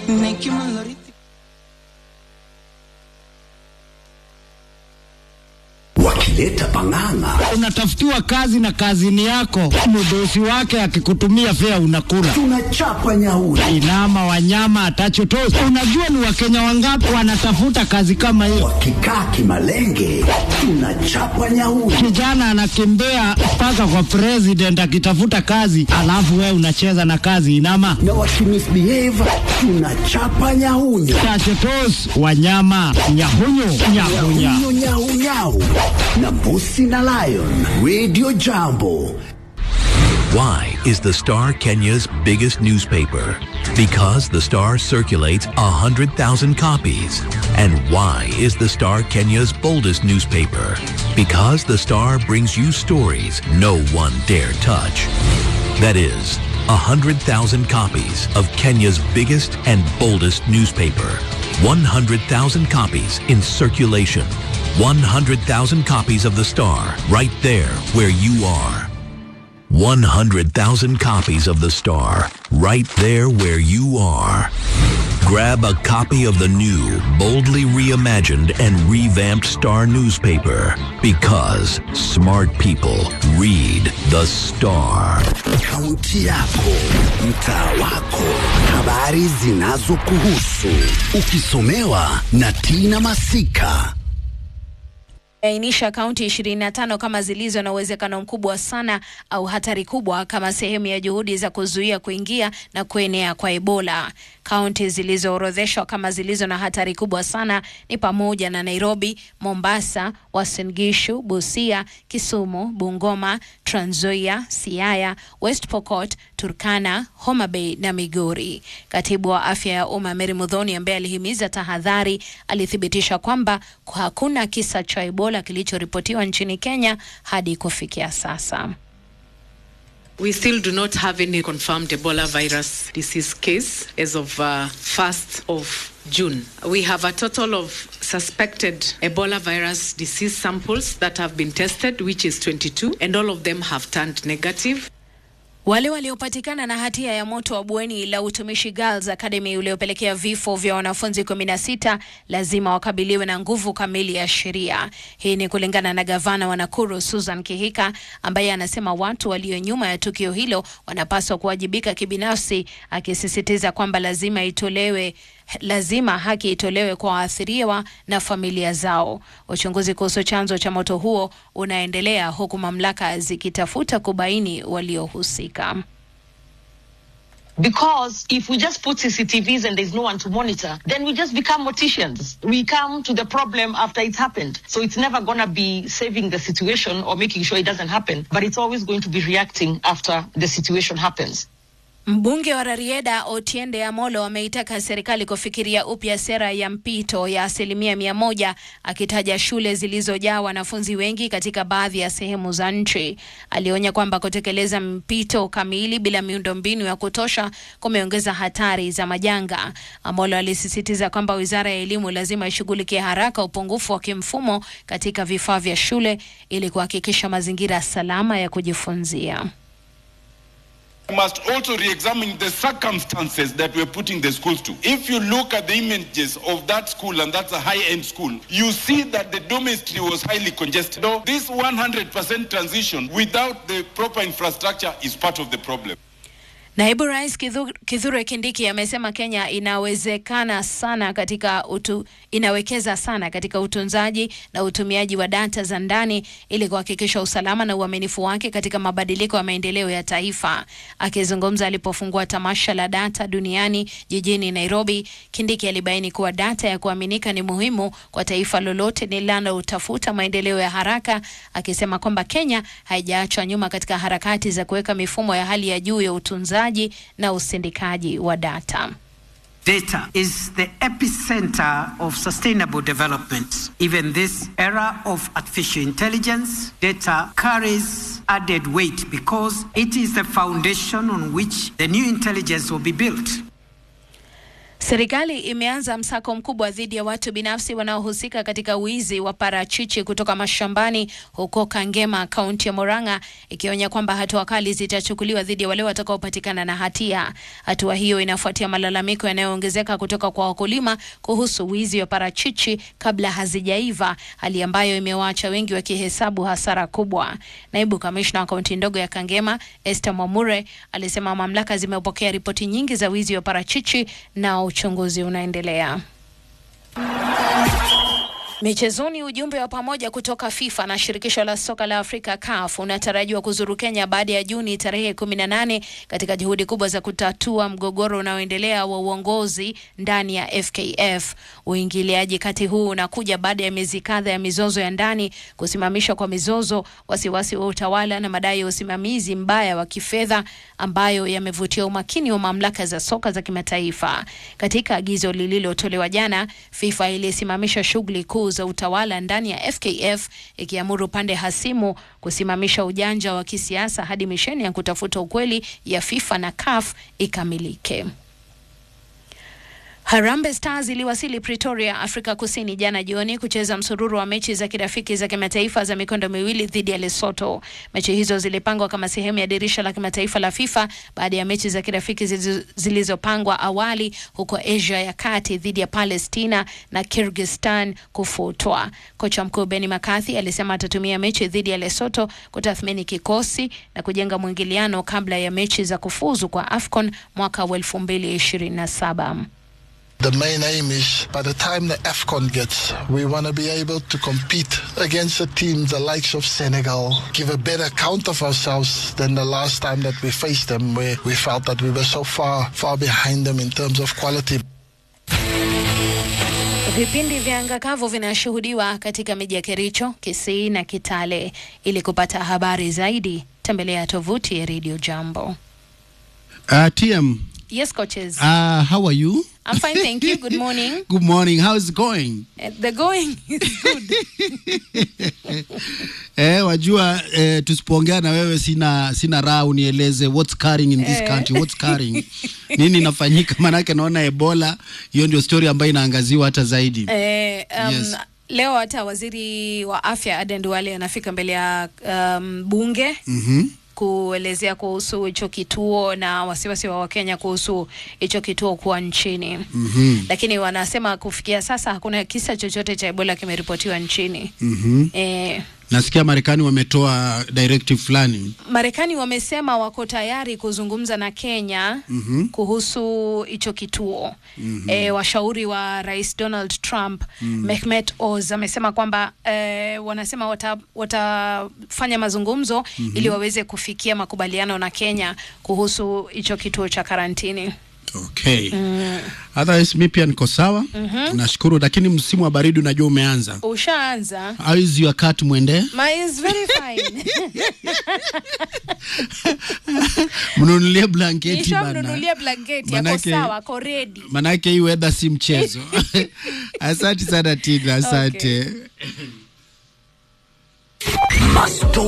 wakileta pang'ang'a unatafutiwa kazi na kazini yako, mdosi wake akikutumia fea unakula. tunachapa nyauri Inama wanyama atachotosi. Unajua ni wakenya wangapi wanatafuta kazi kama hiyo? wakikaa kimalenge tunachapa nyauri Kijana anakimbia mpaka kwa president akitafuta kazi, alafu wewe unacheza na kazi inama na wakimisbehave tunachapa nyahunyo tachotos wanyama nyahunyu nyahunya nyahunyo nyahunyau na mbusi na lion radio jambo Why is the Star Kenya's biggest newspaper? Because the Star circulates 100,000 copies. And why is the Star Kenya's boldest newspaper? Because the Star brings you stories no one dare touch. That is, 100,000 copies of Kenya's biggest and boldest newspaper. 100,000 copies in circulation. 100,000 copies of the Star right there where you are. 100,000 copies of The Star, right there where you are. Grab a copy of the new, boldly reimagined and revamped Star newspaper because smart people read The Star. kaunti yako mtaa wako habari zinazokuhusu ukisomewa na tina masika ainisha kaunti 25 kama zilizo na uwezekano mkubwa sana au hatari kubwa kama sehemu ya juhudi za kuzuia kuingia na kuenea kwa Ebola. Kaunti zilizoorodheshwa kama zilizo na hatari kubwa sana ni pamoja na Nairobi, Mombasa, Uasin Gishu, Busia, Kisumu, Bungoma, Trans Nzoia, Siaya, West Pokot, Turkana, Homa Bay na Migori. Katibu wa afya ya umma Mary Mudhoni ambaye alihimiza tahadhari alithibitisha kwamba hakuna kisa cha Ebola kilichoripotiwa nchini Kenya hadi kufikia sasa. We still do not have any confirmed Ebola virus disease case as of uh, 1st of June. We have a total of suspected Ebola virus disease samples that have been tested, which is 22, and all of them have turned negative. Wale waliopatikana na hatia ya moto wa bweni la utumishi Girls Academy uliopelekea vifo vya wanafunzi 16 lazima wakabiliwe na nguvu kamili ya sheria. Hii ni kulingana na gavana wa Nakuru Susan Kihika ambaye anasema watu walio nyuma ya tukio hilo wanapaswa kuwajibika kibinafsi, akisisitiza kwamba lazima itolewe lazima haki itolewe kwa waathiriwa na familia zao. Uchunguzi kuhusu chanzo cha moto huo unaendelea huku mamlaka zikitafuta kubaini waliohusika. Because if we just put CCTVs and there's no one to monitor, then we just become morticians. We come to the problem after it's happened. So it's never going to be saving the situation or making sure it doesn't happen, but it's always going to be reacting after the situation happens. Mbunge wa Rarieda Otiende Amolo ameitaka serikali kufikiria upya sera ya mpito ya asilimia mia moja akitaja shule zilizojaa wanafunzi wengi katika baadhi ya sehemu za nchi. Alionya kwamba kutekeleza mpito kamili bila miundombinu ya kutosha kumeongeza hatari za majanga. Amolo alisisitiza kwamba wizara ya elimu lazima ishughulikie haraka upungufu wa kimfumo katika vifaa vya shule ili kuhakikisha mazingira salama ya kujifunzia. We must also re-examine the circumstances that we're putting the schools to. If you look at the images of that school, and that's a high-end school, you see that the dormitory was highly congested. So this 100% transition without the proper infrastructure is part of the problem. Naibu Rais Kithu- Kithure Kindiki amesema Kenya inawezekana sana katika utu, inawekeza sana katika utunzaji na utumiaji wa data za ndani ili kuhakikisha usalama na uaminifu wake katika mabadiliko ya maendeleo ya taifa. Akizungumza alipofungua tamasha la data duniani jijini Nairobi, Kindiki alibaini kuwa data ya kuaminika ni muhimu kwa taifa lolote linalotafuta maendeleo ya haraka, akisema kwamba Kenya haijaachwa nyuma katika harakati za kuweka mifumo ya hali ya juu ya utunzaji na usindikaji wa data. Data is the epicenter of sustainable development. Even this era of artificial intelligence, data carries added weight because it is the foundation on which the new intelligence will be built. Serikali imeanza msako mkubwa dhidi ya watu binafsi wanaohusika katika wizi wa parachichi kutoka mashambani huko Kangema, kaunti ya Murang'a, ikionya kwamba hatua kali zitachukuliwa dhidi ya wale watakaopatikana na hatia. Hatua hiyo inafuatia malalamiko yanayoongezeka kutoka kwa wakulima kuhusu wizi wa parachichi kabla hazijaiva, hali ambayo imewaacha wengi wakihesabu hasara kubwa. Naibu kamishna wa kaunti ndogo ya Kangema, Esther Mwamure, alisema mamlaka zimepokea ripoti nyingi za wizi wa parachichi na uchunguzi unaendelea. Michezoni, ujumbe wa pamoja kutoka FIFA na shirikisho la soka la Afrika CAF unatarajiwa kuzuru Kenya baada ya Juni tarehe 18 katika juhudi kubwa za kutatua mgogoro unaoendelea wa uongozi ndani ya FKF. Uingiliaji kati huu unakuja baada ya miezi kadha ya mizozo ya ndani, kusimamishwa kwa mizozo, wasiwasi wa utawala na madai ya usimamizi mbaya wa kifedha ambayo yamevutia umakini wa mamlaka za soka za kimataifa. Katika agizo lililotolewa jana, FIFA ilisimamisha shughuli kuu za utawala ndani ya FKF ikiamuru pande hasimu kusimamisha ujanja wa kisiasa hadi misheni ya kutafuta ukweli ya FIFA na CAF ikamilike. Harambee Stars iliwasili Pretoria, Afrika Kusini jana jioni kucheza msururu wa mechi za kirafiki za kimataifa za mikondo miwili dhidi ya Lesotho. Mechi hizo zilipangwa kama sehemu ya dirisha la kimataifa la FIFA baada ya mechi za kirafiki zilizo- zilizopangwa awali huko Asia ya Kati dhidi ya Palestina na Kyrgyzstan kufutwa. Kocha mkuu Benny McCarthy alisema atatumia mechi dhidi ya Lesotho kutathmini kikosi na kujenga mwingiliano kabla ya mechi za kufuzu kwa AFCON mwaka wa 2027. The main aim is by the time the AFCON gets, we want to be able to compete against the teams the likes of Senegal, give a better account of ourselves than the last time that we faced them, where we felt that we were so far, far behind them in terms of quality. Vipindi vya anga kavu vinashuhudiwa katika miji ya Kericho, Kisii na Kitale. Ili kupata habari zaidi, tembelea tovuti ya Radio Jambo. Uh, TM, Yes, coaches. uh, how are you? I'm fine, thank you. Good morning. Good morning. How is it going? Uh, The going is good. Eh, wajua eh, tusipoongea na wewe sina sina raha unieleze what's carrying in this Eh. country what's carrying nini inafanyika manake naona Ebola hiyo ndio story ambayo inaangaziwa hata zaidi Eh, um, Yes. Leo hata waziri wa afya Aden Duale anafika mbele ya um, bunge Mhm. kuelezea kuhusu hicho kituo na wasiwasi wa Wakenya kuhusu hicho kituo kuwa nchini. Mhm. Lakini wanasema kufikia sasa hakuna kisa chochote cha Ebola kimeripotiwa nchini. Mhm. Eh, nasikia Marekani wametoa directive fulani Marekani wamesema wako tayari kuzungumza na Kenya Mhm. kuhusu hicho kituo. E, washauri wa Rais Donald Trump Mehmet Oz amesema kwamba e, wanasema wata, watafanya mazungumzo ili waweze kufikia makubaliano na Kenya kuhusu hicho kituo cha karantini. okay otherwise mi pia niko sawa nashukuru lakini msimu wa baridi unajua umeanza Ushaanza? how is your cat mwende My is very fine. mnunulie blanketi bana Nishamnunulia blanketi yako Manake- sawa, ako ready. manake hii weather si mchezo asante sana tina asante Masto